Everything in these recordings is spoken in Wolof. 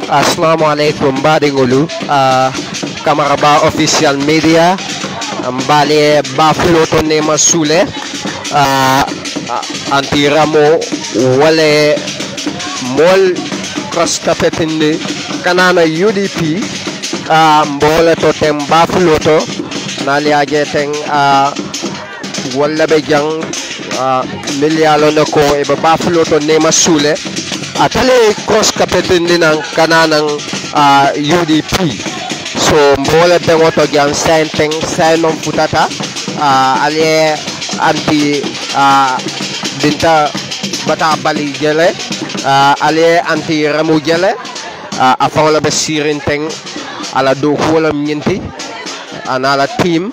assalamu aleykum mbaɗigolu uh, camara ba official media mbaali bafulo to nema suule uh, antiramo wale mol cross kapetinde kanana udp uh, mbole to ten bafulo to naliaje ten uh, walla ɓe jang uh, milyalone ko eɓe bafulo to nema suule atale cross kapetinde nan kananan uh, udp so mbole beŋo to jan sain teŋ sain non futata uh, ali anti uh, dinta bata bali jele uh, ali anti ramu jele uh, a faŋo be sirin teŋ ala do kuwola ñinti ana ala team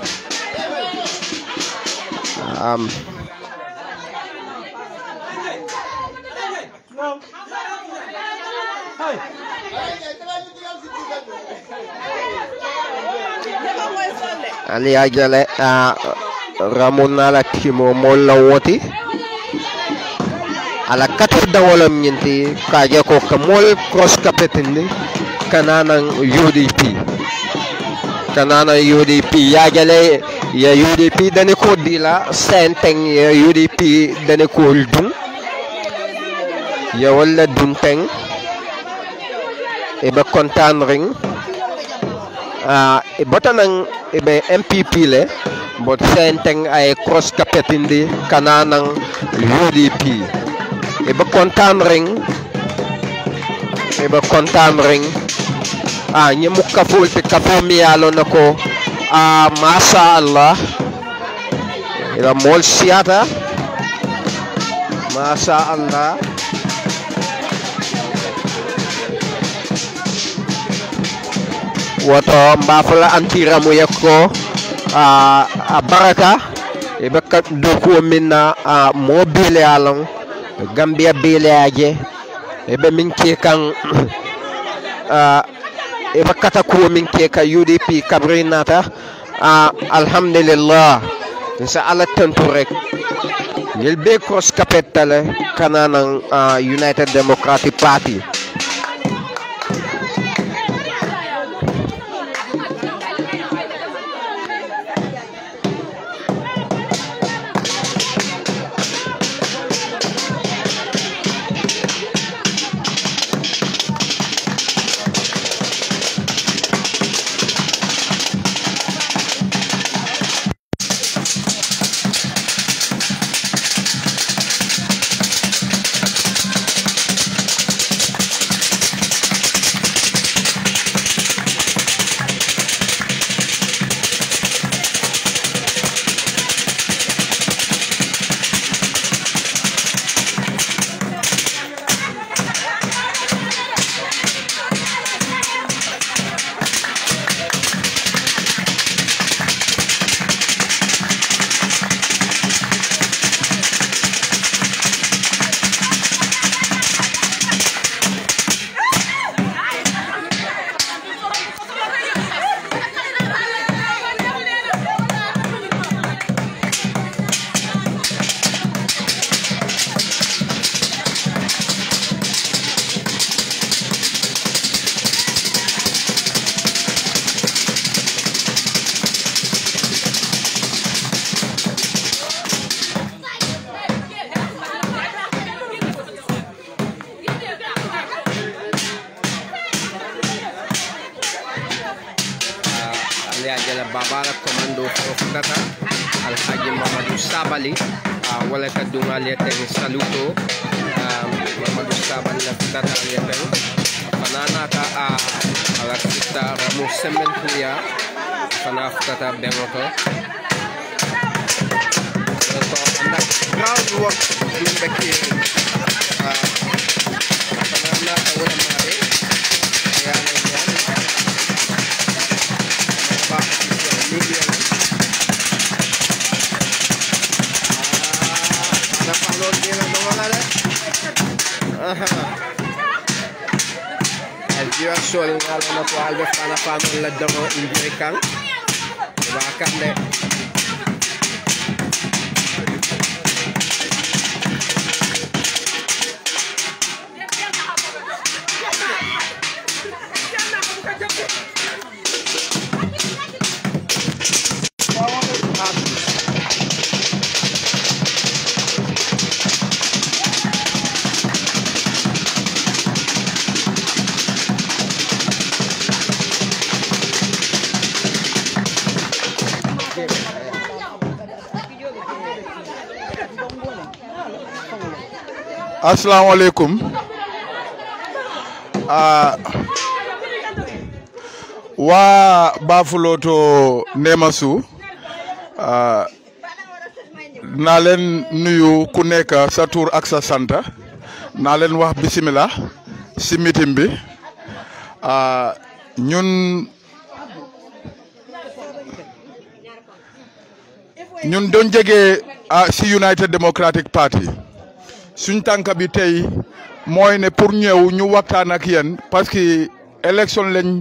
um, ali ajale a ramuna la timo mol la woti ala katu dawolam nyinti kaje ko ka mol cross kapetindi kananan UDP kananan UDP ya jale ya UDP dani ko dila senteng ya UDP dani ko dum ya wala dum teng e be kontan ring uh, e botanang ibe MPP le bot senteng ay cross kapetindi kananang UDP ibe kontan ring ibe kontan ring ah nyemu kaful te kafo mi yalo nako ah masha Allah ila mol siata masha Allah woto mbafala antiramu yakko a a baraka e be ka dokuwo min na a mo bele alon gambia bele aje e be min ke kan a e be kata kuwo min ke ka udp kabri nata a alhamdulillah sa ala tentu rek ngel be cross kapetale kananan uh, united democratic party Aliajala Babala Commando Profundata Alhaji Mamadou Sabali uh, wala ka dunga lieteng saluto um, Mamadou Sabali la futata lieteng fanana ka uh, ala sista Ramo Sementuya fana futata bengoto so andak groundwork dumbe kiri uh, fanana ka wala mare ayana yani ba media ada palon dia lah wala le el jiwa sol ngalo na ko albe fana fana la damo injiri kan ba kan de asalaamaaleykum ah waa Bafouloto Némassou ah naa leen nuyu ku nekk sa tur ak sa sant naa leen wax bisimilah si meeting bi ah ñun ñun doon jege ah si United Democratic Party. suñ tànk bi tey mooy ne pour ñëw ñu waxtaan ak yéen parce que élection lañ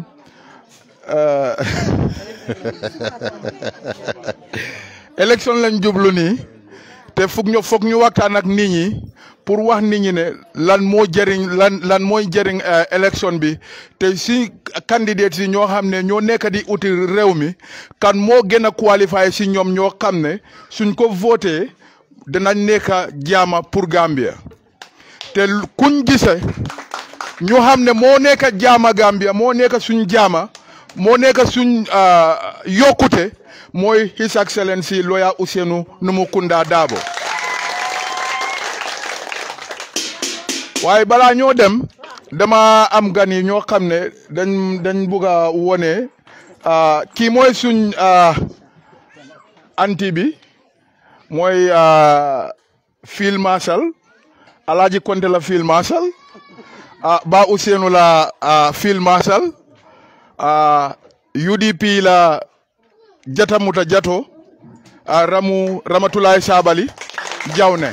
élection lañ jublu nii te foog ñu foog ñu waxtaan ak nit ñi pour wax nit ñi ne lan moo jëriñ lan lan mooy jëriñ élection bi te si candidate si ñoo xam ne ñoo nekk di uti réew mi kan moo gën a qualifié si ñoom ñoo xam ne suñ ko voté danañ nekk jaama pour Gambia te kuñ gise ñu xam ne moo nekk jaama Gambia moo nekk suñ jaama moo nekk suñ yokkute mooy His Excellency Lawyer Ousainou Numukunda Darboe waaye balaa ñoo dem dama am gan yi ñoo xam ne dañ dañ bugg a wone kii mooy suñ anti bi mooy field marshal Alhaji Konte la field marshal Ba Ousainou la field marshal UDP la Jatamuta Jato Ramu Ramatulaay Sabali Jawne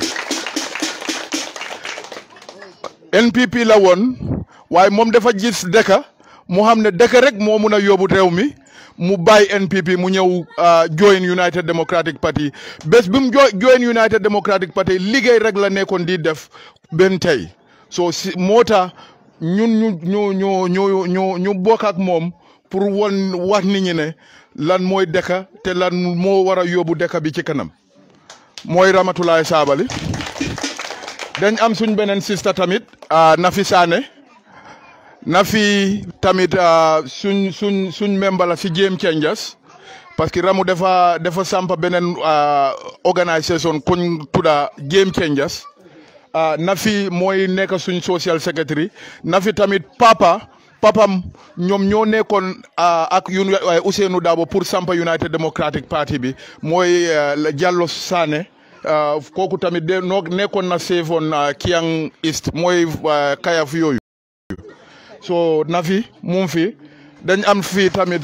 NPP la woon waaye moom dafa gis dëkk mu xam ne dëkk rek moo mun a yóbbu réew mi mu bàyyi NPP mu ñëw join United Democratic Party bés bi mu join United Democratic Party liggéey rek la nekkoon di def benn tey so si moo tax ñun ñu ñu ñu ñu ñu ñu bokk ak moom pour won wax nit ñi ne lan mooy dëkk te lan moo war a yóbbu dëkk bi ci kanam mooy Ramatulaay Sabali dañ am suñ beneen sista tamit Nafi Sané Nafi tamit suñ suñ suñ membre la si Game Changers parce que Ramu dafa dafa sampa beneen organisation kuñ tudda Game Changers Nafi mooy nekk suñ social secretary Nafi tamit papa papam ñoom ñoo nekkoon ak yun Ousainou Darboe pour sampa United Democratic Party bi mooy Jallow Sané kooku tamit de noo nekkoon na seefoon Kiang East mooy kayaf yooyu so Nafi mu fi dañ am fii tamit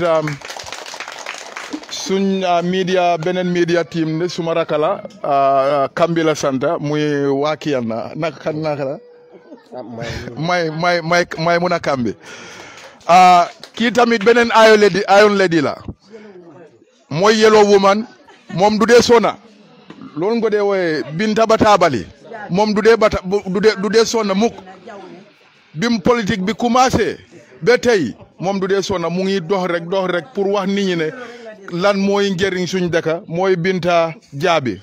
suñ media beneen media team ne suma raka la Kambila Santa muy waa Kiyan na naka kan naka la may may may may mun a Kambi kii tamit beneen ayo ledi ayon ledi la mooy yellow woman moom du dee sona loolu nga dee wooye Binta Batabali moom du dee bata du dee du dee sonna mukk bim politique bi commencé ba tey moom du dee sonna mu ngi dox rek dox rek pour wax nit ñi ne lan mooy njëriñ suñ dëkk mooy Binta Jaabi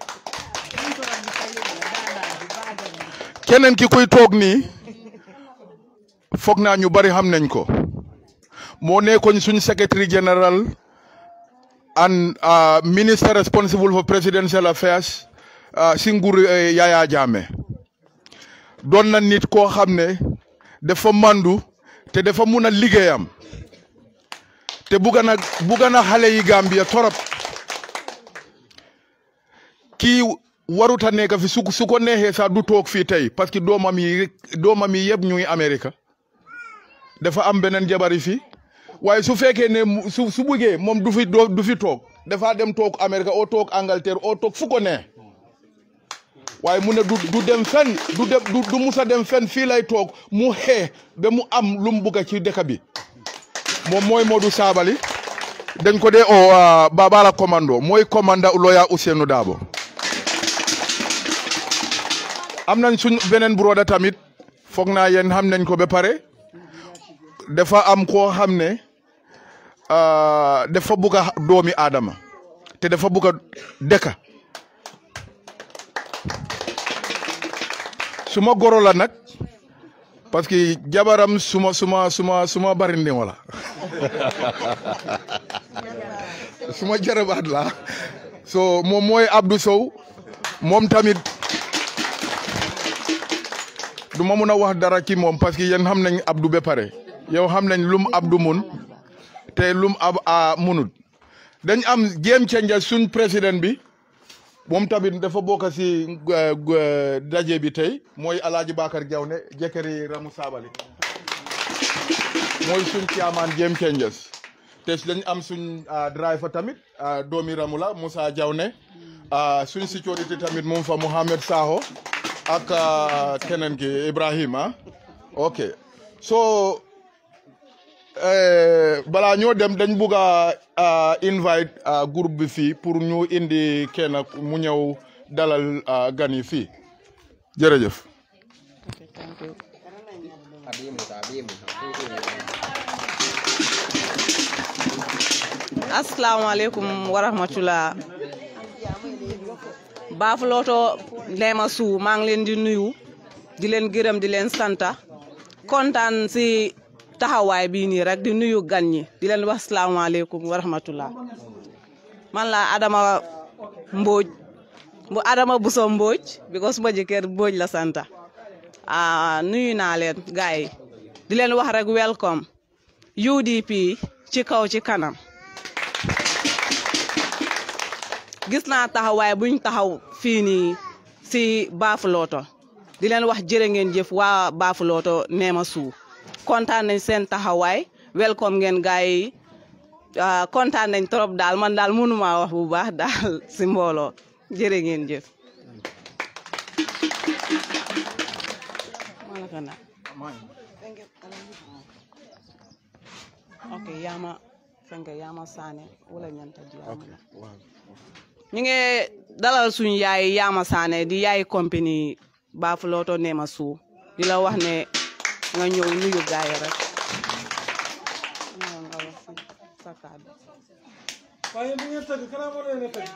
keneen ki kuy toog nii foog naa ñu bari xam nañ ko moo nekkoon suñ secretary general and minister responsible for presidential affairs si nguur Yaya Jammeh doon na nit koo xam ne dafa mandu te dafa mun a liggéeyam te bugga na bugga na xale yi Gambia torop kii waruta nekk fi su su ko neexee sax du toog fii tey parce que doomam yi doomam yi yëpp ñuy Amérique dafa am beneen jabari fii waaye su fekkee ne su su buggee moom du fi du fi toog dafa dem toog Amérique oo toog Angleterre oo toog fu ko neex waaye mu ne du du dem fen du dem du musa dem fen fii lay toog mu xee ba mu am lu mu bugga ci dëkk bi moom mooy Modou Sabally dañ ko dee o Babala commando mooy commanda Lawyer Ousainou Darboe am nañ suñ beneen broda tamit foog naa yéen xam nañ ko ba pare dafa am koo xam ne dafa bugg a doomi aadama te dafa bugg a dëkka suma goro la nag parce que jabaram suma suma suma suma bari ndimo la suma jarabaat la so moom mooy Abdou Sow moom tamit du ma mun a wax dara ci moom parce que yéen xam nañ Abdou ba pare yow xam nañ lum Abdou mun te lum ab a munut dañ am game changer suñ président bi moom tamit dafa bokk si daje bi tey mooy Alaaji Bakar Jawne jëkkëri Ramu Sabali mooy suñ caamaan game changers te dañ am suñ driver tamit doomi Ramu la Moussa Jawne suñ sécurité tamit moom fa Mohamed Saho ak keneen ki Ibrahima ok so balaa ñoo dem dañ bugg a invite groupe bi fii pour ñu indi kenn mu ñëw dalal gan yi fii jërëjëf. asalaamaaleykum wa rahmatulah Baafuloto Nema Suuf maa ngi leen di nuyu di leen gërëm di leen santa kontaan si taxawaay bii nii rek di nuyu gan ñi di leen wax salaamaaleykum wa rahmatulah man la Adama Mbodj bu Adama Buso Mbodj because suma jëkkër Mbodj la santa ah nuyu naa leen gars yi di leen wax rek welcome UDP ci kaw ci kanam gis naa taxawaay buñ taxaw fii nii si Baafuloto di leen wax jërë ngeen jëf waa Baafuloto Nema Suuf kontaan nañ seen taxawaay welcome ngeen gars yi kontaan nañ trop daal man daal mënuma wax bu baax daal si mbooloo jërë ngeen jëf ok yaama fenke yaama saane wala ñanta diyaama ñu ngi dalal suñu yaay yaama saane di yaay compagnie Baafuloto Nema Suuf di la wax ne nga ñëw nuyu gaay rek waaye bu ngeen tëgg kanaa moo leen a tëgg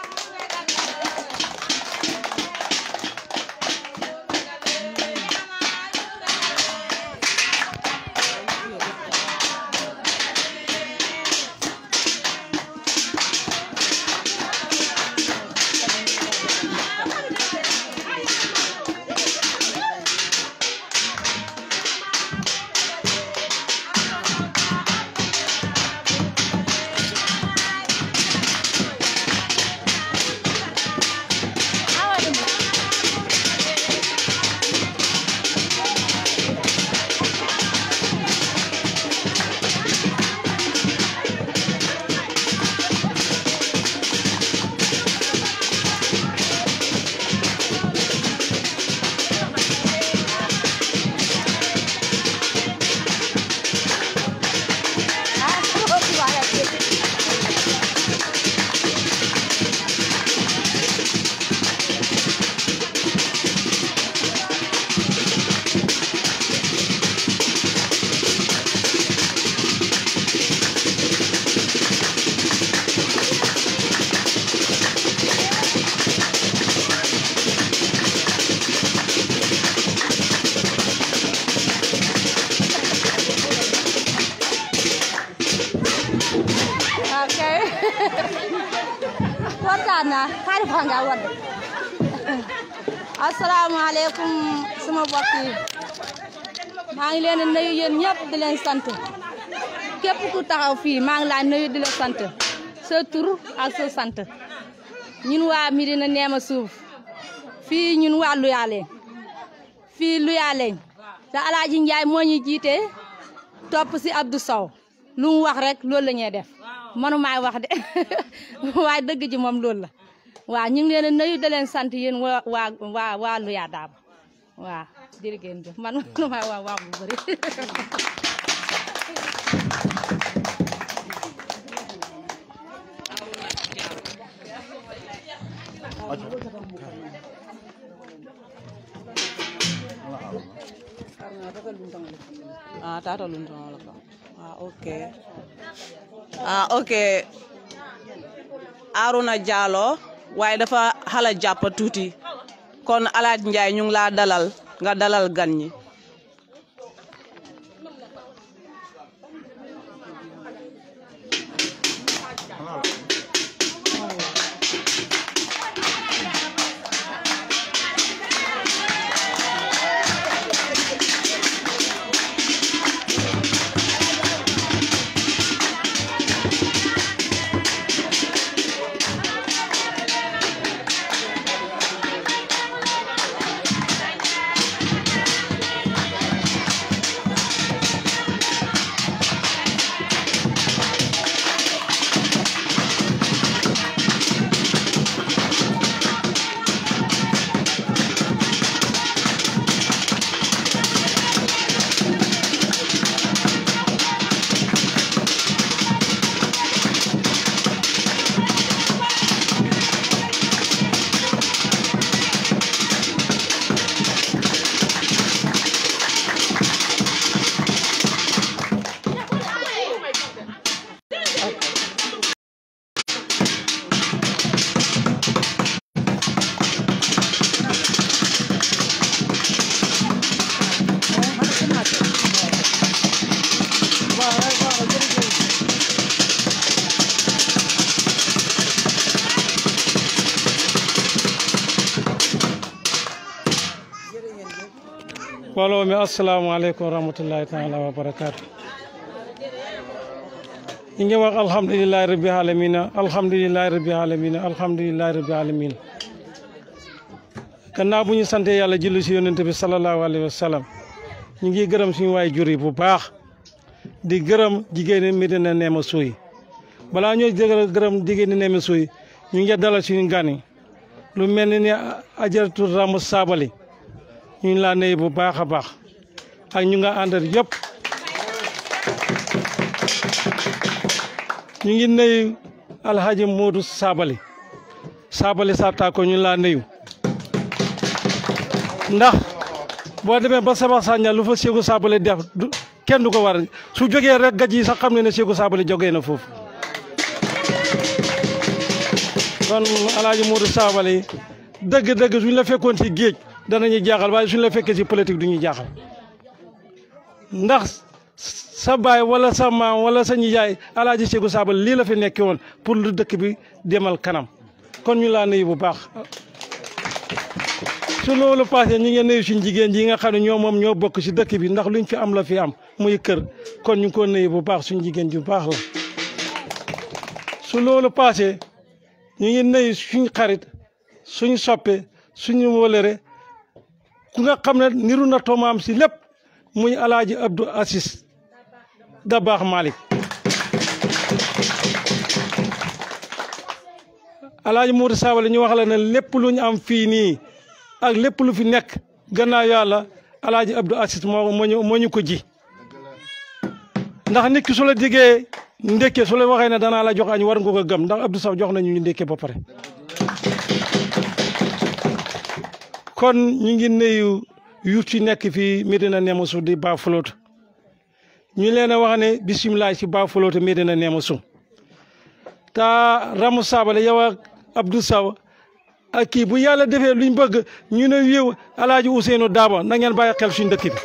kontaan naa xaari fa nga wadd asalaamaaleykum sama mbokk yi maa ngi leen di nuyu yéen ñëpp di leen sant képp ku taxaw fii maa ngi laa nuyu di la sant sa tur ak sa sant ñun waa Médina Nema Suuf fii ñun waa Luyaaleen fii Luyaaleen te Alaaji Njaay moo ñu jiite topp si Abdou Sow lu mu wax rek loolu la ñuy def manu maay wax de waaye dëgg ji moom loolu la waaw ñu ngi leen a nuyu da leen sant yéen waa waa waa waa Luya Daaba waaw jërë ngeen jëf man manu maay wax wax bu bëri ah tata lunta wala ka ah ok ah ok Aruna Jallow waaye dafa xala jàpp tuuti kon Alaaj Njaay ñu ngi laa dalal nga dalal gan ñi mbooloo mi asalaamaaleykum wa rahmatullahi taala wa barakaatu ñi ngi wax alhamdulilahi rabbi alamina alhamdulilahi rabbi alamina alhamdulilahi rabbi alamina gannaaw bu ñu sante yàlla julli si yonente bi salallahu alayhi wa sallam ñu ngi gërëm suñu waay jur yi bu baax di gërëm jigéeni Medina Nema Suuy balaa ñoo jëgal gërëm jigéeni Nema Suuy ñu ngi dalal suñu gan yi lu mel ni ne ajaratu Ramu Sabali ñu ngi laa nuyu bu baax a baax ak ñu nga àndal yëpp ñu ngi nuyu alhaji Moodu Sabali Sabali Sarta ko ñu ngi laa nuyu ndax boo demee ba Saba Saña lu fa Seegu Sabali def du kenn du ko war su jógee rek gaj yi sax xam ne ne Seegu Sabali jógee na foofu kon alhaji Moodu Sabali dëgg-dëgg suñ la fekkoon ci géej danañu jaaxal waaye suñu la fekkee ci politique du ñu jaaxal ndax sa baay wala sa maam wala sa nijaay alaaji Seegu Sabali lii la fi nekkee woon pour lu dëkk bi demal kanam kon ñu laa nuyu bu baax su loolu passé ñi ngeen nuyu suñ jigéen ji nga xam ne ñoo moom ñoo bokk si dëkk bi ndax luñ fi am la fi am muy kër kon ñu ngi ko nuyu bu baax suñ jigéen ju baax la su loolu passé ñu ngi nuyu suñ xarit suñ soppe suñu wolere ku nga xam ne niru na tomaam si lépp muy alaaji Abdou Assis da baax Malick alaaji Modou Sabali ñu wax la ne lépp lu ñu am fii nii ak lépp lu fi nekk gannaaw yàlla alaaji Abdou Assis moo moo ñu moo ñu ko ji ndax nit ki su la diggee ndekke su la waxee ne danaa la jox añ war nga ko gëm ndax Abdou Saw jox nañu ñu ndekke ba pare kon ñu ngi nuyu yu ci nekk fii Medina Nema Suuy di Bafoulouth ñu leen a wax ne bisimilah ci Bafoulouth Medina Nema Suuy te Ramu Sabali yow ak Abdou Saw ak kii bu yàlla defee luñ bëgg ñu ne yow Alaaji Ousseynou Daaba na ngeen bàyyi xel suñ dëkk bi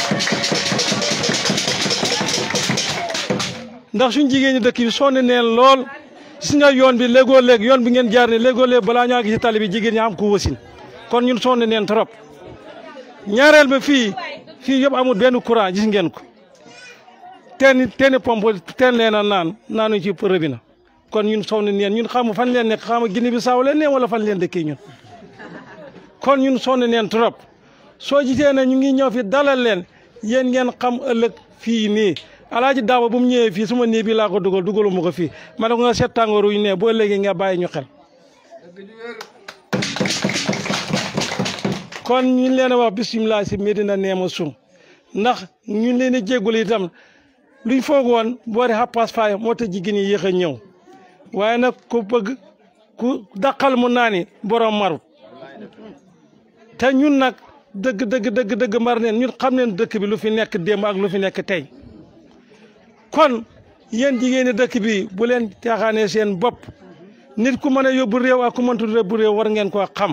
ndax suñ jigéen ñi dëkk bi sonn neen lool gis nga yoon bi léegoo léeg yoon bi ngeen jaar ne léegoo léeg balaa ñaa gis ci tali bi jigéen ñi am ko wasin kon ñun sonn neen trop ñaareel ba fii fii yëpp amul benn courant gis ngeen ko teen teeni pompe teen leen a naan naanu ci robinet kon ñun sonn neen ñun xamu fan leen nekk xamu Guinée Bissau leen ne wala fan leen dëkkee ñun kon ñun sonn neen trop soo gisee ne ñu ngi ñëw fi dalal leen yéen ngeen xam ëllëg fii nii alaaji daawa bu mu ñëwee fii suma nii bi laa ko dugal dugalu ma ko fii ma ne ko nga seet tàngooru ñu ne boo léegi nga bàyyi ñu xel kon ñu leen a wax bisimilah si Medina Nema Suuy ndax ñu leen a jéggul itam luñ foog woon boori xappaas faay moo tax jigéen ñi yéex a ñëw waaye nag ku bëgg ku daqal mu naani borom marut te ñun nag dëgg dëgg dëgg dëgg mar neen ñun xam neen dëkk bi lu fi nekk démb ak lu fi nekk tey kon yéen jigéeni dëkk bi bu leen caaxaanee seen bopp nit ku mën a yóbbu réew ak ku mëntu yóbbu réew war ngeen koo xam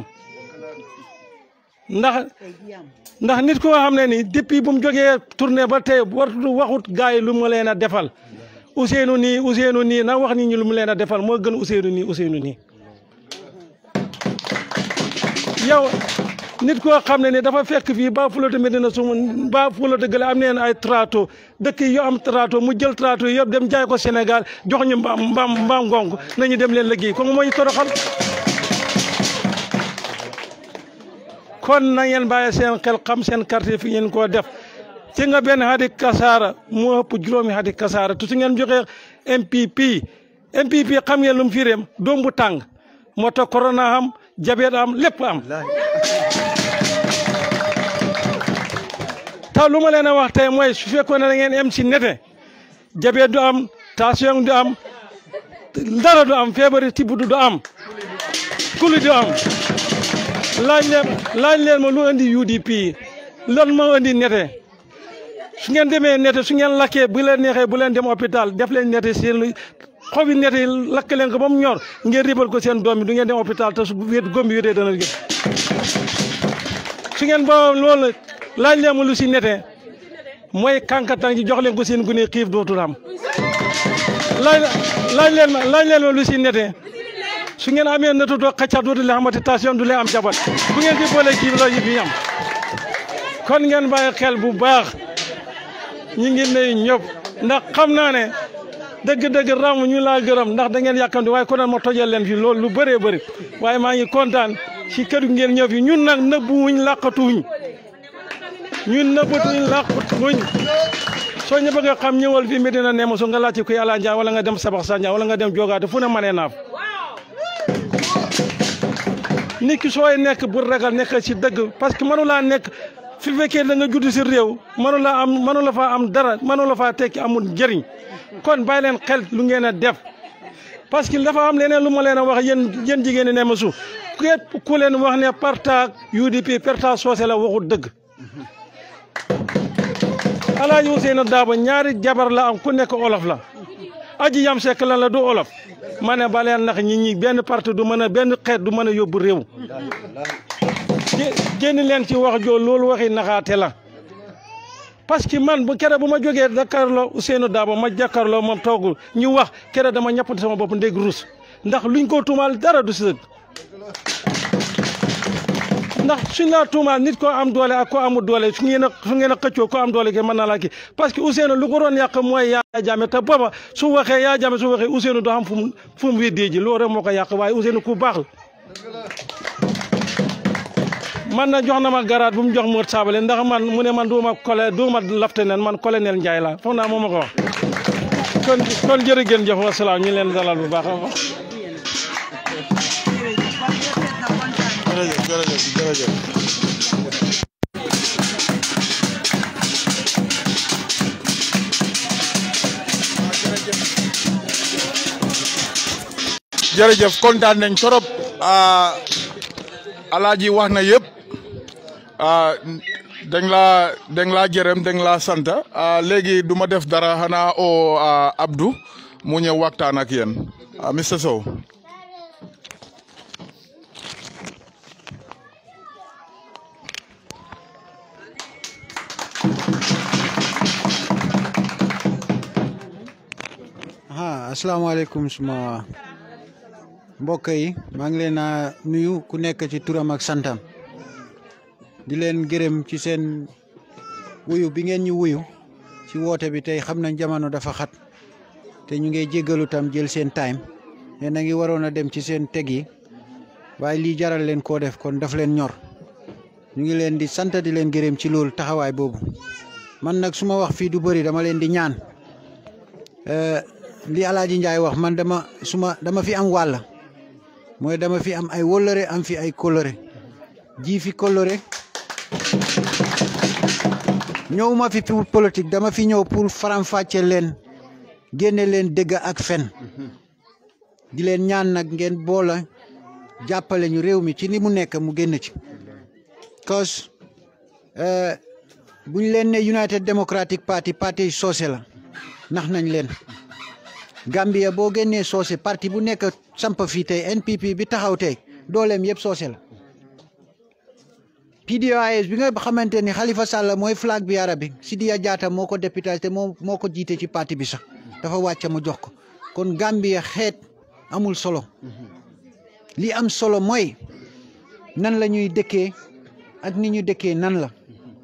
ndax ndax nit ko nga xam ne ni depuis bu mu jógee tournée ba tey wartu waxut gars yi lu mu leen a defal Ousseynou nii Ousseynou nii na wax nit ñi lu mu leen a defal moo gën Ousseynou nii Ousseynou nii yow nit koo xam ne ni dafa fekk fii ba fulota Medina su ba fulota gële am neen ay trato dëkk yi yoo am trato mu jël trato yi yëpp dem jaay ko Sénégal jox ñu mbaam mbaam mbaam ngonk nañu dem leen liggéey kooku moo ñu toroxal kon na ngeen bàyyi seen xel xam seen quartier fi ngeen koo def ci nga benn hadi kasaara mu ëpp juróomi hadi kasaara tu su ngeen joxee MPP MPP xam ngeen lu mu firéem doom bu tàng moo tax corona am jabet am lépp am taw lu ma leen a wax tey mooy su fekkoon ne da ngeen em si nete jabet du am tension du am dara du am feebari tibb du am kuli du am laaj leen laaj leen ma lu andi UDP lan moo andi nete su ngeen demee nete su ngeen lakkee bu leen neexee bu leen dem hôpital def leen nete seen xobi nete yi lakk leen ko ba mu ñor ngeen ribal ko seen doom bi du ngeen dem hôpital te su wét góom bi wétee dana gën su ngeen ba loolu laaj leen ma lu si nete mooy kànkatang ji jox leen ko seen gune xiif dootul am laaj laaj leen ma laaj leen ma lu si nete su ngeen amee nëtu doo xacca dootu leen xamante tension du leen am jabat bu ngeen di boole kii la yëf yi am kon ngeen bàyyi xel bu baax ñi ngi nuyu ñëpp ndax xam naa ne dëgg-dëgg ram ñu laa gërëm ndax da ngeen yàkkamti waaye konoon ma tojal leen fi loolu lu bëree bëri waaye maa ngi kontaan si kër gi ngeen ñëw fi ñun nag nëbbuwuñ làqatuwuñ ñun nëbbatuwuñ làqatuwuñ soo ñu bëgg a xam ñëwal fi Medina Nema su nga laajte kuy Ala Ndiaye wala nga dem Sabax Sandia wala nga dem Jogaate fu ne manee naaf nit ki sooy nekk bu ragal nekk si dëgg parce que mënu laa nekk fi fekkee da nga judd si réew mënu la am mënu la faa am dara mënu la faa tekki amul njëriñ kon bàyyi leen xel lu ngeen a def parce que dafa am leneen lu ma leen a wax yéen yéen jigéen ñi ne ma su képp ku leen wax ne parta UDP parta soose la waxul dëgg Alaaji Ousseynou Daabo ñaari jabar la am ku nekk olof la aji yam sekk lan la du olof ma ne ba leen nax ñi ñi benn parti du mën a benn xeet du mën a yóbbu réew génn leen ci wax joo loolu waxi naxaate la parce que man bu kere bu ma jógee Dakarlo Ousseynou Dabo ma jàkkaarloo moom toogul ñu wax kere dama ñappante sama bopp ndég rus ndax luñ ko tuumaal dara du si dëgg ndax suñ laa tuumaal nit ko am doole ak ko amul doole su ngeen a su ngeen a xëccoo ko am doole ke mën naa laa kii parce que Ousseynou lu ko doon yàq mooy yaa jame te booba su waxee yaa jame su waxee Ousseynou doo xam fu mu fu mu weddee ji loolu rek moo ko yàq waaye Ousseynou ku baax la man na jox na ma garaat bu mu jox Modou Sabally ndax man mu ne man duuma cole duuma lieutenant man colonel Ndiaye la foog naa moom ma ko wax kon kon jërë ngeen jëf wasalaam ñu leen dalal bu baax a baax jërëjëf jërëjëf jërëjëf jërëjëf kontaan nañ torop alaaji wax na yëpp dañ laa dañ laa jërëm dañ laa sant léegi du ma def dara xanaa o Abdou mu ñëw waxtaan ak yéen Mr Sow ah asalaamaaleykum suma mbokk yi maa ngi leen a nuyu ku nekk ci turam ak santam di leen gërëm ci seen wuyu bi ngeen ñu wuyu ci woote bi tey xam nañ jamono dafa xat te ñu ngi jéggalu tam jël seen time ne na ngi waroon a dem ci seen teg yi waaye lii jaral leen koo def kon daf leen ñor ñu ngi leen di sant di leen gërëm ci loolu taxawaay boobu man nag su ma wax fii du bëri dama leen di ñaan li Alaaji Njaay wax man dama suma dama fi am wàll mooy dama fi am ay wóllëre am fi ay kóllëre ji fi kóllëre ñëw ma fi pour politique dama fi ñëw pour faram-fàcce leen génne leen dëgg ak fen di leen ñaan nag ngeen boola jàppale ñu réew mi ci ni mu nekk mu génn ci cause buñ leen ne United Democratic Party parti soose la nax nañ leen Gambia boo génnee soose parti bu nekk samp fii tey NPP bi taxaw tey dooleem yëpp soose la PDOIS bi nga xamante ni Halifa Sallah mooy flag bi arabi Sidiya Jatta moo ko député te moo moo ko jiite ci parti bi sax dafa wàcc mu jox ko kon Gambia xeet amul solo li am solo mooy nan la ñuy dëkkee ak ni ñu dëkkee nan la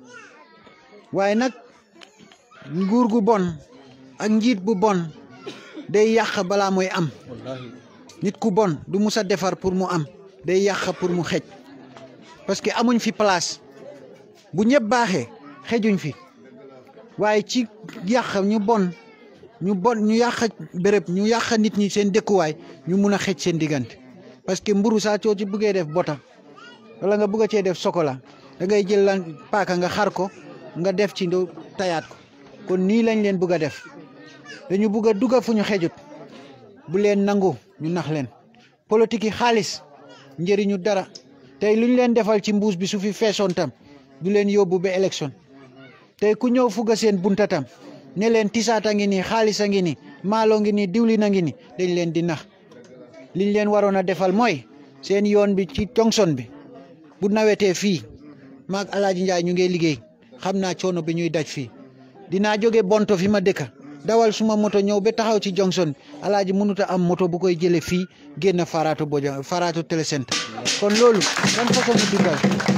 waaye nag nguur gu bon ak njiit bu bon day yàq balaa mooy am nit ku bon du mus a defar pour mu am day yàq pour mu xej parce que amuñ fi place bu ñëpp baaxee xejuñ fi waaye ci yàq ñu bon ñu bon ñu yàq béréb ñu yàq nit ñi seen dëkkuwaay ñu mun a xej seen diggante parce que mburu saa coo ci buggee def bota wala nga bugg a cee def sokola da ngay jël lan paaka nga xar ko nga def ci ndo tayaat ko kon nii lañ leen bugg a def dañu bugg a dugg fu ñu xejut bu leen nangu ñu nax leen politique yi xaalis njëriñu dara tey lu ñu leen defal ci mbuus bi su fi feesoon tam du leen yóbbu ba élection tey ku ñëw fugga seen bunta tam ne leen tisaata ngi nii xaalis a ngi nii maalo ngi nii diwlin a ngi nii dañ leen di nax liñ leen waroon a defal mooy seen yoon bi ci Johnson bi bu nawetee fii maag Alaaji Njaay ñu ngi liggéey xam naa coono bi ñuy daj fii dinaa jóge bonto fi ma dëkka dawal suma moto ñëw ba taxaw ci Johnson Alaaji mënut a am moto bu koy jële fii génn Faraatu Boja Faraatu télécentre kon loolu ban façon mu dimbal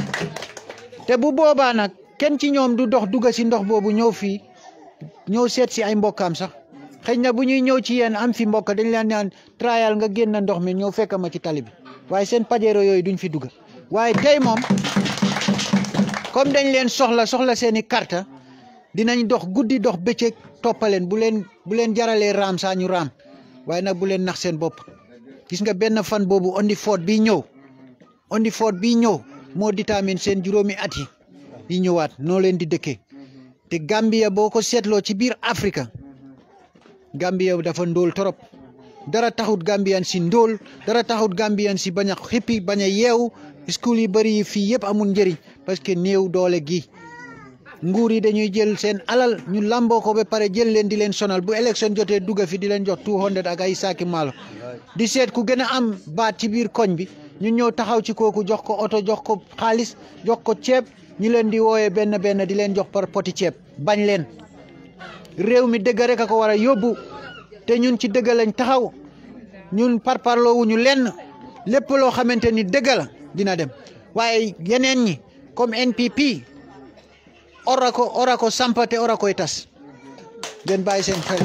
te bu boobaa nag kenn ci ñoom du dox dugga si ndox boobu ñëw fii ñëw seet si ay mbokkaam sax xëy na bu ñuy ñëw ci yéen am fi mbokk dañ leen naan trial nga génn ndox mi ñëw fekk ma ci tali bi waaye seen pajero yooyu duñ fi dugga waaye tey moom comme dañ leen soxla soxla seeni carte dinañ dox guddi dox bëccëg toppaleen bu leen bu leen jaralee raam saa ñu raam waaye nag bu leen nax seen bopp gis nga benn fan boobu ondi foot bii ñëw ondi foot bii ñëw moo détermine seen juróomi at yi yi ñëwaat noo leen di dëkkee te Gambia boo ko seetloo ci biir Afrique Gambia dafa ndóol torop dara taxut Gambian si ndóol dara taxut Gambian si bañ a xippi bañ a yeewu school yi bëri yi fii yëpp amul njëriñ parce que néew doole gi nguur yi dañuy jël seen alal ñu lamboo ko ba pare jël leen di leen sonal bu élection jotee dugga fi di leen jox 200 ak ay saaki maalo di seet ku gën a am baat ci biir koñ bi ñu ñëw taxaw ci kooku jox ko oto jox ko xaalis jox ko ceeb ñu leen di wooyee benn benn di leen jox par poti ceeb bañ leen réew mi dëgg rek a ko war a yóbbu te ñun ci dëgg lañ taxaw ñun parparloowuñu lenn lépp loo xamante ni dëgg la dina dem waaye yeneen ñi comme NPP ora ko ora ko sampa te ora koy tas ngeen bàyyi seen xel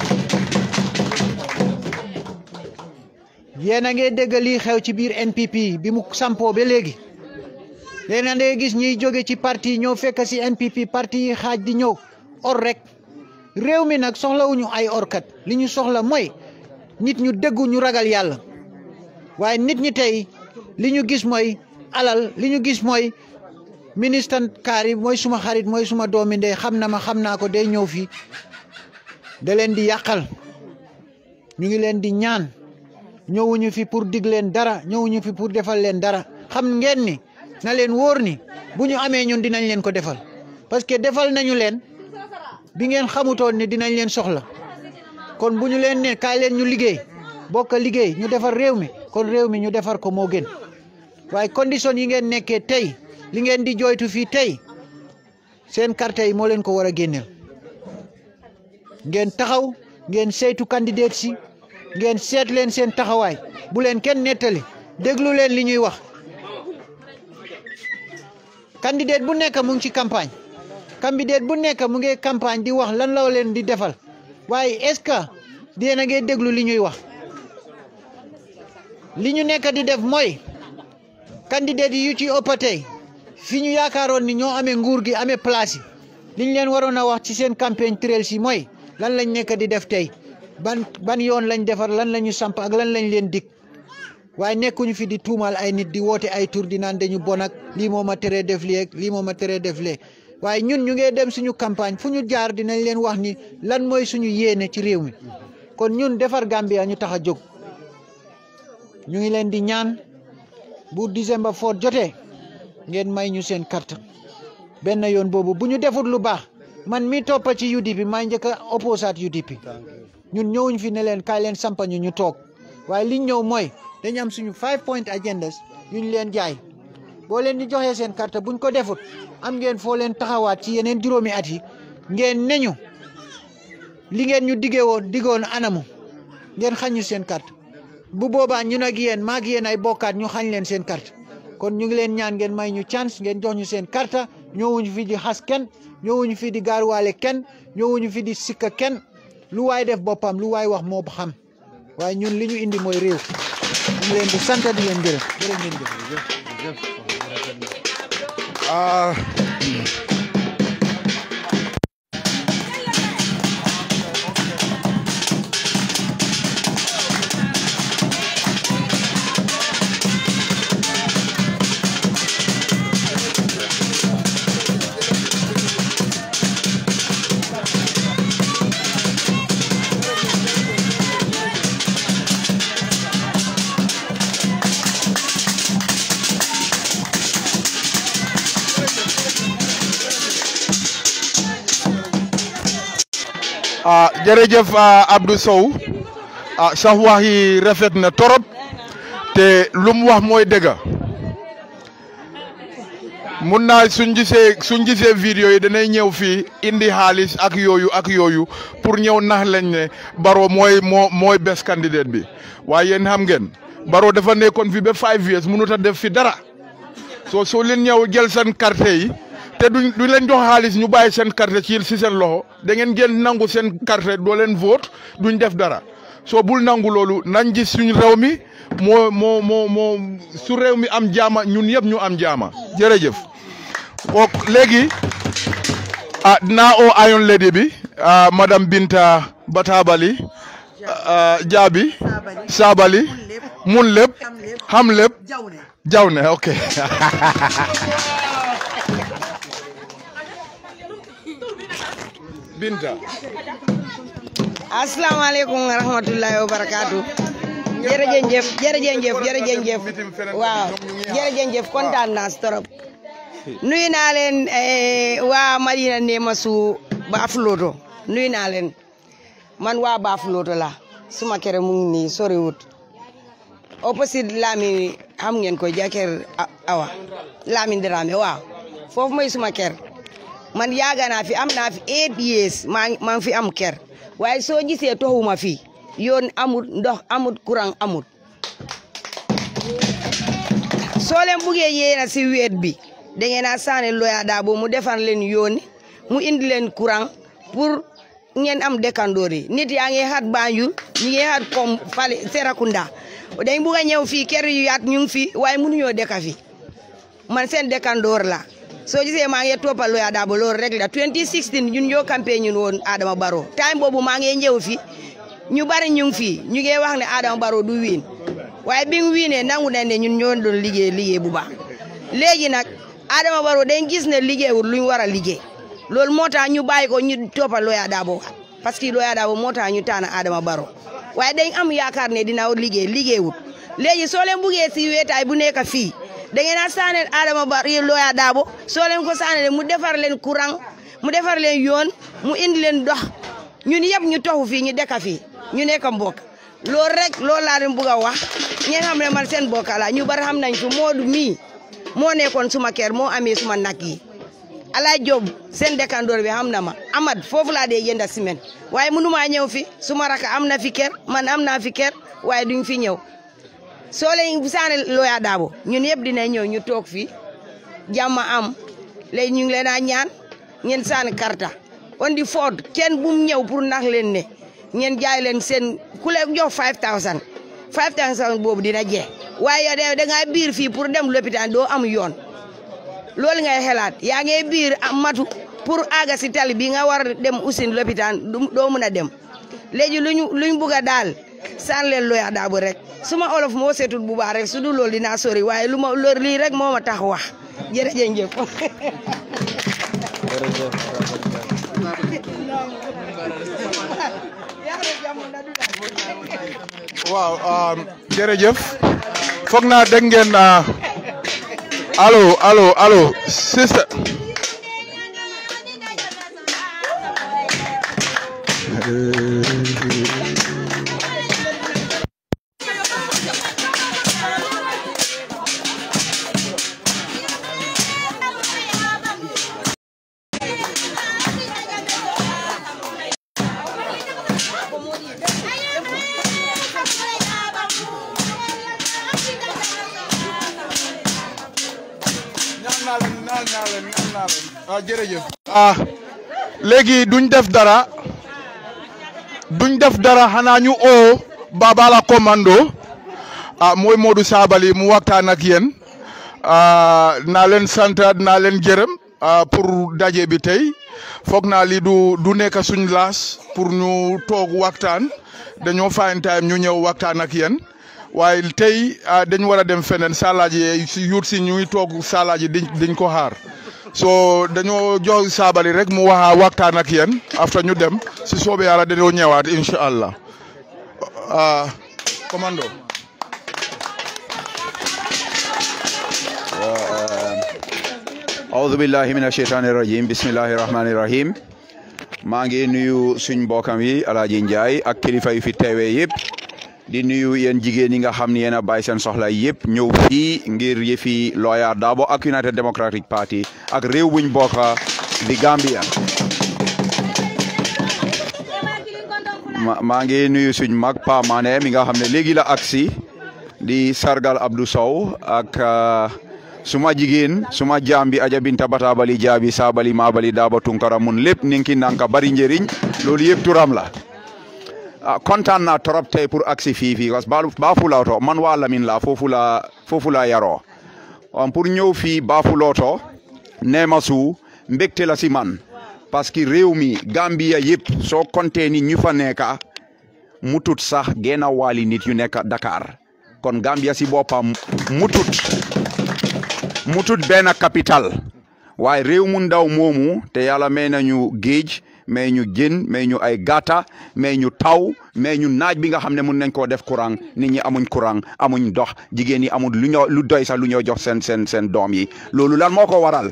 yéen a ngi dégg lii xew ci biir NPP bi mu sampoo ba léegi léegi nag da gis ñiy jóge ci parti yi ñëw fekk si NPP parti yi xaaj di ñëw or rek réew mi nag soxlawuñu ay orkat li ñu soxla mooy nit ñu déggu ñu ragal yàlla waaye nit ñi tey li ñu gis mooy alal li ñu gis mooy ministre kaar yi mooy suma xarit mooy suma doomi ndey xam na ma xam naa ko day ñëw fii da leen di yàqal ñu ngi leen di ñaan ñëwuñu fi pour dig leen dara ñëwuñu fi pour defal leen dara xam ngeen ni na leen wóor ni bu ñu amee ñun dinañ leen ko defal parce que defal nañu leen bi ngeen xamutoon ne dinañ leen soxla kon bu ñu leen ne kaay leen ñu liggéey bokk liggéey ñu defar réew mi kon réew mi ñu defar ko moo gën waaye condition yi ngeen nekkee tey li ngeen di jooytu fii tey seen carte yi moo leen ko war a génneel ngeen taxaw ngeen saytu candidat si ngeen seet leen seen taxawaay bu leen kenn nettali déglu leen li ñuy wax candidat bu nekk mu ngi ci campagne candidat bu nekk mu ngi campagne di wax lan la leen di defal waaye est-ce que dina ngeen déglu li ñuy wax li ñu nekk di def mooy candidat yi yu ci ëpp tey fi ñu yaakaaroon ni ñoo amee nguur gi amee place yi li ñu leen waroon a wax ci seen campagne trail si mooy lan lañ nekk di def tey ban ban yoon lañ defar lan la ñu samp ak lan lañ leen dig waaye nekkuñu fi di tuumaal ay nit di woote ay tur di naan dañu bon ak lii moo ma teree def lii ak lii moo ma teree def lee waaye ñun ñu ngi dem suñu campagne fu ñu jaar dinañ leen wax ni lan mooy suñu yéene ci réew mi kon ñun defar Gambia ñu tax a jóg ñu ngi leen di ñaan bu December foot jotee ngeen may ñu seen carte benn yoon boobu bu ñu defut lu baax man mi toppa ci UDP maa njëkk a opposate UDP ñun ñëwuñ fi ne leen kaay leen sampa ñu ñu toog waaye liñ ñëw mooy dañu am suñu five point agendas yuñ leen jaay boo leen ñu joxee seen carte buñ ko defut am ngeen foo leen taxawaat ci yeneen juróomi at yi ngeen neñu li ngeen ñu diggee woon diggoon anamu ngeen xañu seen carte bu boobaa ñun ak yéen maa ak yéen ay bokkaat ñu xañ leen seen carte kon ñu ngi leen ñaan ngeen may ñu chance ngeen jox ñu seen carte ñëwuñu fi di xas kenn ñëwuñu fi di gaaruwaale kenn ñëwuñu fi di sikka kenn lu waay def boppam lu waay wax moo xam waaye ñun li ñu indi mooy réew ñu ngi leen di sant di leen gërëm jërë ngeen jëf ah ah jërëjëf ah, Abdou Sow ah sax wax yi rafet na torop te lu mu wax mooy dëgg mun naa suñ gisee suñ gisee vidéo yi danay ñëw fii indi xaalis ak yooyu ak yooyu pour ñëw nax lañ ne Barrow mooy moo mooy best candidate bi waaye yéen xam ngeen Barrow dafa nekkoon fi ba five years mënut a def fi dara soo soo leen ñëw jël seen carte yi te duñ duñ leen jox xaalis ñu bàyyi seen carte ci si seen loxo da ngeen ngeen nangu seen carte doo leen vote duñ def dara soo bul nangu loolu nañ gis suñu réew mi moo moo moo moo su réew mi am jaama ñun yëpp ñu am jaama jërëjëf. ok léegi ah dinaa oo Iron Lady bi ah madame Binta Batabali ah Jaabi Sabali mun lépp xam lépp jaw ne ok. Binta. asalaamaaleykum wa rahmatullahi wa barakaatu jërëjëf jërëjëf jërëjëf waaw jërëjëf kontaan naa si trop nuyu naa leen eh, waa Madina Nemasu Baafuloto nuyu naa leen man waa Baafuloto la suma kër mu ngi nii soriwut opposite Lami xam ngeen ko Jaker Awa Lamin Dramé waaw foofu mooy suma kër man yaaga naa fi am naa fi eight years maa ngi maa ngi fi am kër waaye soo gisee toxuma fi yoon amut ndox amut courant amut soo leen buggee yéena si weet bi da ngeen a saane Loya Darboe mu defar leen yoon mu indi leen courant pour ngeen am dëkkandoor yi nit yaa ngi xat Banjul ñi ngi xat comme fale Serekunda dañ bugg a ñëw fii kër yu yaat ñu ngi fi waaye mënuñoo dëkka fi man seen dëkkandoor la soo gisee maa ngi toppal Loya Darboe loolu rek la 2016 ñun ñoo campagne ñun woon Adama Barrow time boobu maa ngi ñëw fi ñu bari ñu ngi fii ñu ngi wax ne Adama Barrow du wiin waaye bi mu wiinee nangu nañ ne ñun ñoo doon liggéey liggéey bu baax léegi nag Adama Barrow dañ gis ne liggéeyul luñ war a liggéey loolu moo tax ñu bàyyi ko ñu toppal Loya Darboe parce que Loya Darboe moo tax ñu tànn Adama Barrow waaye dañ am yaakaar ne dina liggéey liggéeyul léegi soo leen buggee si weetaay bu nekk fii da ngeen a saaneel Adama Barrow Loya Darboe soo leen ko saaneel mu defar leen courant mu defar leen yoon mu indi leen dox ñun yëpp ñu toxu fii ñu dëkk fii ñu nekk mbokk loolu rek loolu laa leen bugg a wax ngeen xam ne man seen mbokk la ñu bari xam nañ fi Moodu mii moo nekkoon suma kër moo amee suma nag yi Alaay Job seen dëkkandoor bi xam na ma Amad foofu laa dee jënda semaine waaye mënu maa ñëw fi suma raka am na fi kër man am naa fi kër waaye duñ fi ñëw soo leen saane Loya Darboe ñun yëpp dina ñëw ñu toog fii jàmm am léegi ñu ngi leen a ñaan ngeen saani karta on di foot kenn bu mu ñëw pour nax leen ne ngeen jaay leen seen ku leen jox 5000 5000 boobu dina jeex waaye yow da ngaa biir fii pour dem lopitaan doo am yoon loolu ngay xelaat yaa ngi biir am matu pour àgga si tali bi nga war dem usin lopitaan doo mën a dem léegi luñu luñ bugg a daal saan leen Loya Darboe rek suma olof moo seetul bu baax rek su dul loolu dinaa sori waaye lu ma loolu lii rek moo ma tax wax jërëjëf. waaw jërëjëf foog naa dégg ngeen allo allo allo sister ah jërëjëf ah léegi duñ def dara duñ def dara xanaa ñu oo Babala Commando ah mooy Modou Sabally mu waxtaan ak yéen ah naa leen sant naa leen gërëm ah pour daje bi tey foog naa lii du du nekk suñ laas pour ñu toog waxtaan dañoo find time ñu ñëw waxtaan ak yéen waaye tey dañ war a dem feneen salaaji si yuut si ñuy toog salaaji diñ diñ ko xaar so dañoo jox Sabally rek mu waxa waxtaan ak yéen after ñu dem si soobee yàlla dañoo ñëwaat incha allah ah commando. awudu billahi mina sheytaani rajim bismillahi rahmaani rahim maa ngi nuyu suñ mbokkam yi alaaji Njaay ak kilifa yu fi teewee yëpp di nuyu yéen jigéen yi nga xam ne yéen a bàyyi seen soxla yëpp ñëw fii ngir yëfi Lawyer Darboe ak United Democratic Party ak réew buñ bokka di Gambia maa ngi nuyu suñ mag Pa Mané mi nga xam ne léegi la agsi di sargal Abdou Sow ak suma jigéen suma jaam bi aja binta batabali jaabi sabali mabali daba tunkara mun lépp ninki nanka bari njëriñ loolu yëpp turam la ah kontaan naa trop tey pour agsi fii fii parce que Bafulooto man waa Lamin la foofu la foofu la yaroo pour ñëw fii Bafulooto neema su mbégte la si man parce que réew mi Gambia yëpp soo compté ni ñu fa nekka mutut sax genn waali nit yu nekk Dakar kon Gambia si boppam mutut mutut benn capital waaye réew mu ndaw moomu te yàlla may nañu géej may ñu jën may ñu ay gata may ñu taw may ñu naaj bi nga xam ne mun nañ koo def courant nit ñi amuñ courant amuñ ndox jigéen ñi amul lu ñoo lu doy sax lu ñoo jox seen seen seen doom yi loolu lan moo ko waral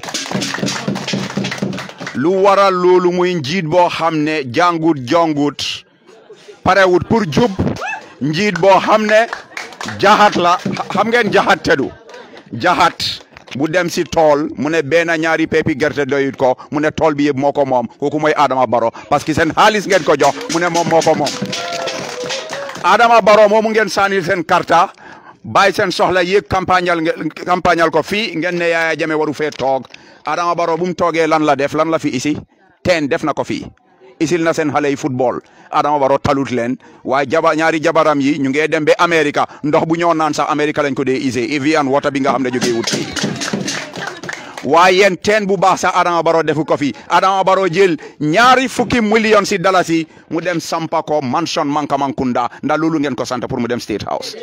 lu waral loolu muy njiit boo xam ne jàngut jongut parewut pour jub njiit boo xam ne jaxat la xam ngeen jaxat tedu jaxat bu dem si tool mu ne benn ñaari pepi gerte doyut ko mu ne tool bi yëpp moo ko moom kooku mooy Adama Barrow parce que seen xaalis ngeen ko jox mu ne moom moo ko moom Adama Barrow moomu ngeen sànni seen karta bàyyi seen soxla yéeg campagnal campagnal ko fii ngeen ne Yaya Jammeh waru fee toog Adama Barrow bu mu toogee lan la def lan la fi isi teen def na ko fii isil na seen xale yi football Adama Barrow talut leen waaye jaba ñaari jabaram yi ñu ngi dem ba Amérique ndox bu ñoo naan sax Amérique lañ ko dee ise Evian water bi nga xam ne jógee wut fii waaye yéen teen bu baax sax Adama Barrow defu ko fi Adama Barrow jël ñaari fukki million si dalasi mu dem sampa ko mansion Mankamakunda ndax loolu ngeen ko sant pour mu dem State House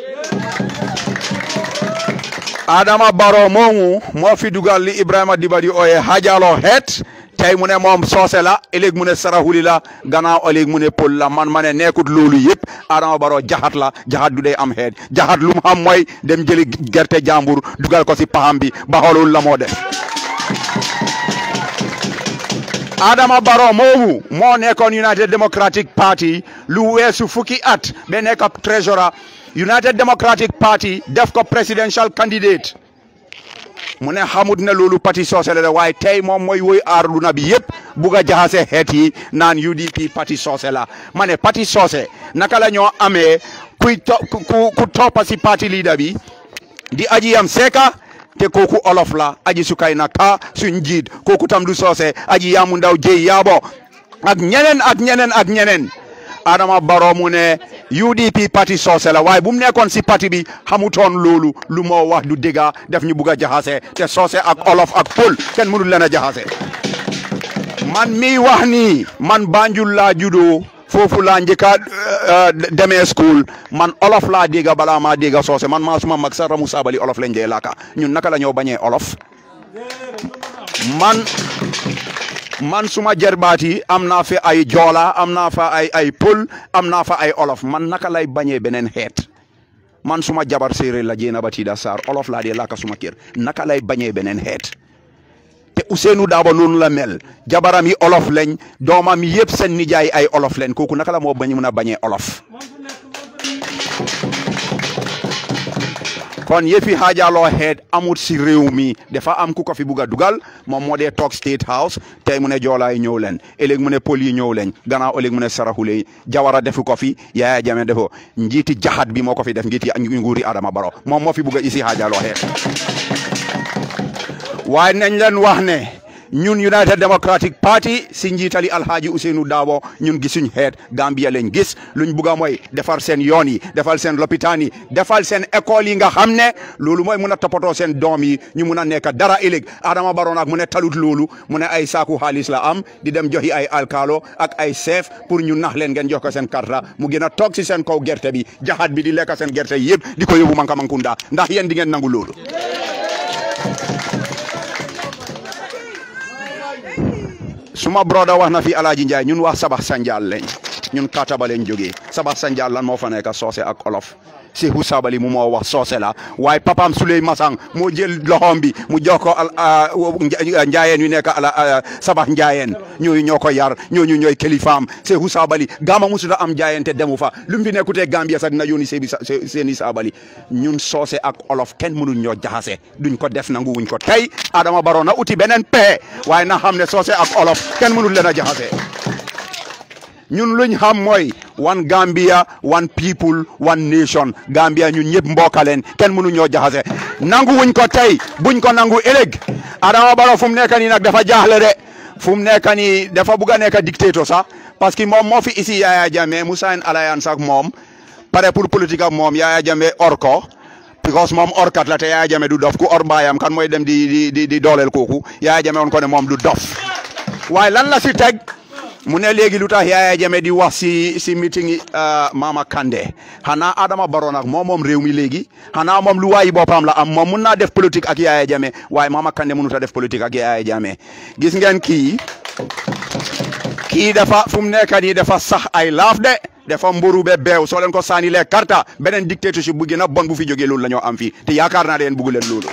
Adama Barrow moomu moo fi dugal li Ibrahima Dibadi ooye hajalo het tey mu ne moom soose la ëllëg mu ne sarahuli la gannaaw ëllëg mu ne pël la man ma ne nekkut loolu yëpp Adama Barrow jaxat la jaxat du dee am xeet jaxat lu mu xam mooy dem jëli gerte jàmbur dugal ko si paxam bi ba xoolul la moo def Adama Barrow moomu moo nekkoon United Democratic Party lu weesu fukki at ba nekk treasurer United Democratic Party def ko presidential candidate mu ne xamut ne loolu parti soose la waaye tey moom mooy woy aarduna bi yëpp bugg a jaxase xeet yi naan UDP parti soose la ma ne parti soose naka la ñoo amee kuy to ku ku toppa si parti leader bi di aji yam seeka te kooku olof la aji sukay na ka suñ njiit kooku tam du soose aji yaamu ndaw jëy yaabo ak ñeneen ak ñeneen ak ñeneen Adama Barrow mu ne UDP parti soose la waaye bu mu nekkoon si parti bi xamutoon loolu lu moo wax du dëgga def ñu bugg a jaxase te soose ak olof ak pël kenn mënul leen a jaxase man mi wax nii man Banjul laa juddoo foofu laa njëkk a demee school man olof laa dégga balaa maa dégga soose man maa suma mag sa Ramu Sabally olof lañ dee laaka ñun naka la ñoo bañee olof man man suma jarbaat yi am naa fa ay joola am naa fa ay ay pël am naa fa ay olof man naka lay bañee beneen xeet man suma jabar séeréer la jéena ba tiida saar olof laa dee laaka suma kër naka lay bañee beneen xeet te Ousseynou Daabo noonu la mel jabaram yi olof lañ doomam yëpp seen nijaay ay olof lañ kooku naka la moo bañ mun a bañee olof kon yëfi xaajaloo xeet amut si réew mi dafa am ku ko fi bugg a dugal moom moo dee toog State House tey mu ne joolaay ñëw leen ëllëg mu ne pël yi ñëw leen gannaaw ëllëg mu ne saraxule yi jawara defu ko fi Yaya Jammeh defo njiiti jaxat bi moo ko fi def njiiti nguuri Adama Barrow moom moo fi bugg a isi xaajaloo xeet waaye nañ leen wax ne ñun United Democratic Party si njiitali Alhaji Ousseynou Daabo ñun gisuñ xeet Gambia lañ gis luñ bugg a mooy defar seen yoon yi defal seen lopitaan yi defal seen école yi nga xam ne loolu mooy mun a toppatoo seen doom yi ñu mun a nekk dara ëllëg Adama Barrow nag mu ne talut loolu mu ne ay saaku xaalis la am di dem joxi ay alkaalo ak ay chef pour ñu nax leen ngeen jox ko seen karta mu gën a toog si seen kaw gerte bi jaxat bi di lekk seen gerte yëpp di ko yóbbu manka mankunda ndax yéen di ngeen nangu loolu suma broda wax na fi Alaaji Njaay ñun wax sabax sanjaal lañ ñun kataba lañ jógee sabax sanjaal lan moo fa nekk soose ak olof Seeku Sabali mu moo wax soose la waaye papaam Suley Masang moo jël loxoom bi mu jox ko njaayeen yu nekk ala sabax njaayeen ñooyu ñoo ko yar ñooñu ñooy kilifaam Seeku Sabali gaama musuta am njaayeen te demu fa lu mu fi nekkutee Gambia sax dina yónni seebi seeni Sabali ñun soose ak olof kenn mënuñ ñoo jaxase duñ ko def nangu wuñ ko tey Adama Barrow na uti beneen pexe waaye na xam ne soose ak olof kenn mënul leen a jaxase ñun luñ xam mooy one Gambia one people one nation Gambia ñun ñëpp mbokkaleen kenn mënu ñoo jaxase nangu wuñ ko tey buñ ko nangu ëllëg Adama Barrow fu mu nekk nii nag dafa jaaxle de fu mu nekk nii dafa bugg a nekk dictateur sax parce que moom moo fi isi Yaya Jammeh mu sign alliance ak moom pare pour politique ak moom Yaya Jammeh or ko because moom orkat la te Yaya Jammeh du dof ku or mbaayam kan mooy dem di di di di dooleel kooku Yaya Jammeh woon ko ne moom du dof waaye lan la si teg mu ne léegi lu tax Yaya Jammeh di wax si si meeting Mama Kandeh xanaa Adama Barrow nag moom moom réew mi léegi xanaa moom lu waayi boppam la am moom mun naa def politique ak Yaya Jammeh waaye Mama Kandeh mënut a def politique ak Yaya Jammeh gis ngeen kii kii dafa fu mu nekk nii dafa sax ay laaf de dafa mburu be beew soo leen ko saani lee karta beneen dictatorship bu gën a bon bu fi jógee loolu la ñoo am fii te yaakaar naa leen bugg leen loolu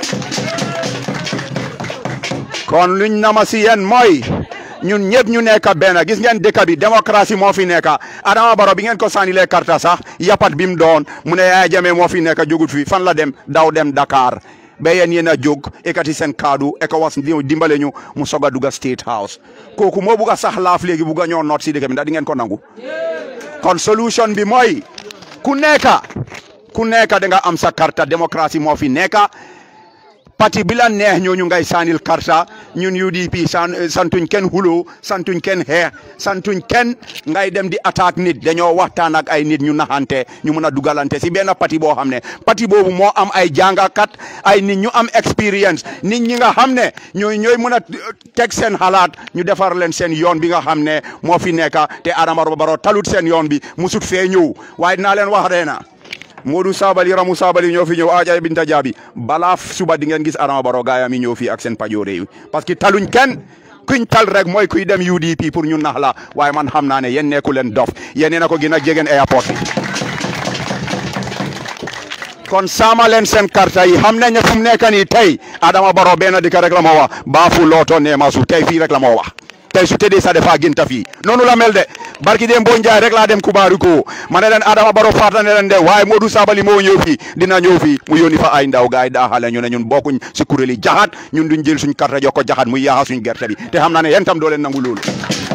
kon luñ nama si yéen mooy ñun ñëpp ñu nekk benn gis ngeen dëkk bi démocratie moo fi nekk Adama Barrow bi ngeen ko sànnilee karta sax yapat bi mu doon mu ne Yaya Jammeh moo fi nekk jógut fi fan la dem daw dem Dakar ba yéen yéen a jóg ekati seen kaddu ECOWAS dimbale ñu mu soog a dugg State House kooku moo bugg a sax laaf léegi bugg a ñoo noot si dëkk bi ndax di ngeen ko nangu kon solution bi mooy ku nekk ku nekk da nga am sa karta démocratie moo fi nekk parti bi la neex ñooñu ngay saanil karta ñun UDP san santuñ kenn xulo santuñ kenn xeex santuñ kenn ngay dem di attaque nit dañoo waxtaan ak ay nit ñu naxante ñu mun a dugalante si benn parti boo xam ne parti boobu moo am ay jàngakat ay nit ñu am expérience nit ñi nga xam ne ñooy ñooy mun a teg seen xalaat ñu defar leen seen yoon bi nga xam ne moo fi nekk te Adama Barrow talut seen yoon bi musut fee ñëw waaye dinaa leen wax reena Modou Sabali Ramou Sabali ñoo fi ñëw Aja Binta Jaabi balaa suba di ngeen gis Adama Barrow gaayam yi ñëw fii ak seen pajoore yi parce que taluñ kenn kuñ tal rek mooy kuy dem UDP pour ñu nax la waaye man xam naa ne yéen nekku leen dof yéen na ko gën a jegeen airport bi kon saama leen seen karta yi xam nañ ne fu mu nekk nii tey Adama Barrow benn dëkk rek la moo wax baafu looto neema su tey fii rek la moo wax tey su tëddee sa defa ginta fii noonu la mel de barki dem boo njaay rek laa dem kubaaru ko ma ne leen Adama Barrow faata ne leen de waaye Modou Sabali moo ñëw fii dina ñëw fii mu yónni fa ay ndaw gaay daa xale ñu ne ñun bokkuñ si kuréel yi jaxat ñun duñ jël suñ karta jox ko jaxat muy yaaxa suñ gerte bi te xam naa ne yéen tam doo leen nangu loolu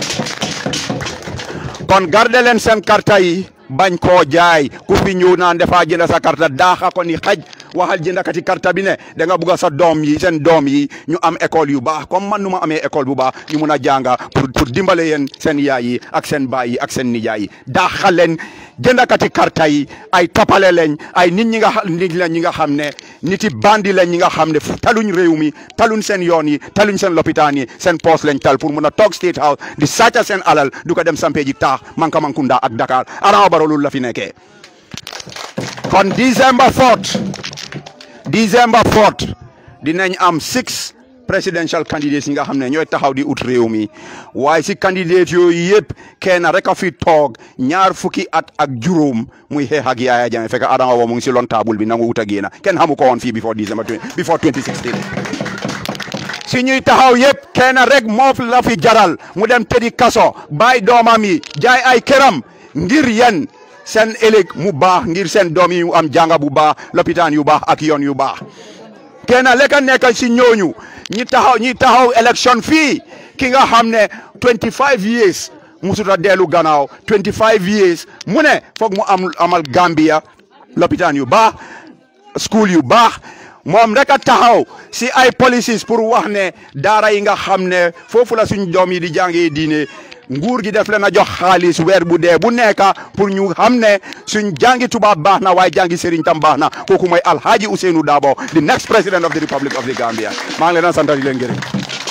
kon garde leen seen karta yi bañ koo jaay ku fi ñëw naan dafa jënd sa karta daaxa ko ni xaj waxal jëndakati karta bi ne da nga bugg a sa doom yi seen doom yi ñu am école yu baax comme man nu ma amee école bu baax ñu mun a jànga pour pour dimbale yéen seen yaay yi ak seen baay yi ak seen nijaay yi daaxal leen jëndakati karta yi ay tapale leen ay nit ñi nga nit la ñi nga xam ne niti bandi leen ñi nga xam ne taluñ réew mi taluñ seen yoon yi taluñ seen lopitaan yi seen poos lañ tal pour mun a toog State House di sàcca seen alal du ko dem sampee ji taax manka mankunda ak Dakar Adama Barrow loolu la fi nekkee kon December 4 December 4 dinañ am six presidential candidates yi nga xam ne ñooy taxaw di ut réew mi waaye si candidate yooyu yëpp kenn rek a fi toog ñaar fukki at ak juróom muy xeex ak Yaya Jammeh fekk Adama Barrow mu ngi si lon table bi nangu wut a génn kenn xamu ko woon fii before December before 2016 si ñuy taxaw yëpp kenn rek moo la fi jaral mu dem tëddi kaso bàyyi doomam yi jaay ay këram ngir yéen seen ëllëg mu baax ngir seen doom yi am jànga bu baax lopitaan yu baax ak yoon yu baax kenn lekk nekk si ñooñu ñi taxaw ñi taxaw élection fii ki nga xam ne 25 years musuta dellu gannaaw 25 years mu ne foog mu am amal Gambia lopitaan yu baax school yu baax moom rek a taxaw si ay policies pour wax ne daara yi nga xam ne foofu la suñ doom yi di jàngee diine nguur gi def leen a jox xaalis weer bu dee bu nekk pour ñu xam ne suñ jàngi tubaab baax na waaye jàngi sëriñ tam baax na kooku mooy Alhaji Ousainou Darboe the next president of the Republic of the Gambia maa ngi leen a sant di leen gërëm.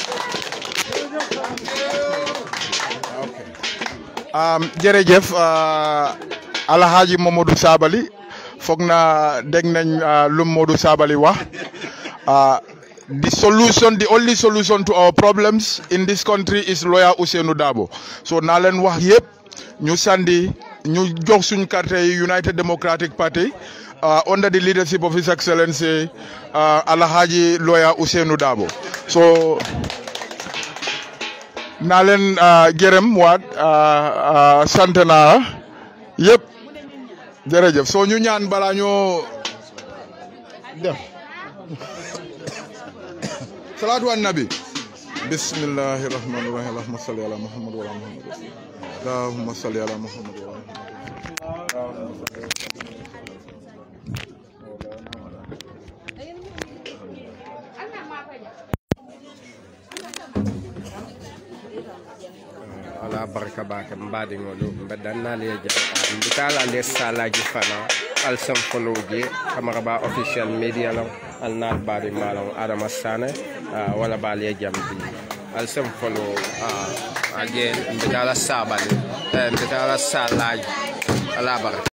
jërëjëf Alhaji Momodou Sabally foog na dégg nañ lu Modou Sabally wax the solution the only solution to our problems in this country is lawyer Ousainou Darboe so naa leen wax yëpp ñu sandi ñu jox suñ carte yi United Democratic Party under the leadership of His Excellency Alhaji lawyer Ousainou Darboe so naa leen gërëm waat sant naa yëpp jërëjëf soo ñu ñaan balaa ñoo def salaatu an nabi bismillahi rahmani rahim allahumma salli ala muhammad wa ala muhammad allahumma salli ala muhammad wa ala ala barka bake mbaɗigolu mbeɗannali e jam mbitala nde salaji fana alsam fonoji camara ba official media lam alnal baɗi malon adama sane wala bali e jam di alsam fono again mbitala sabali mbitala salaji ala barka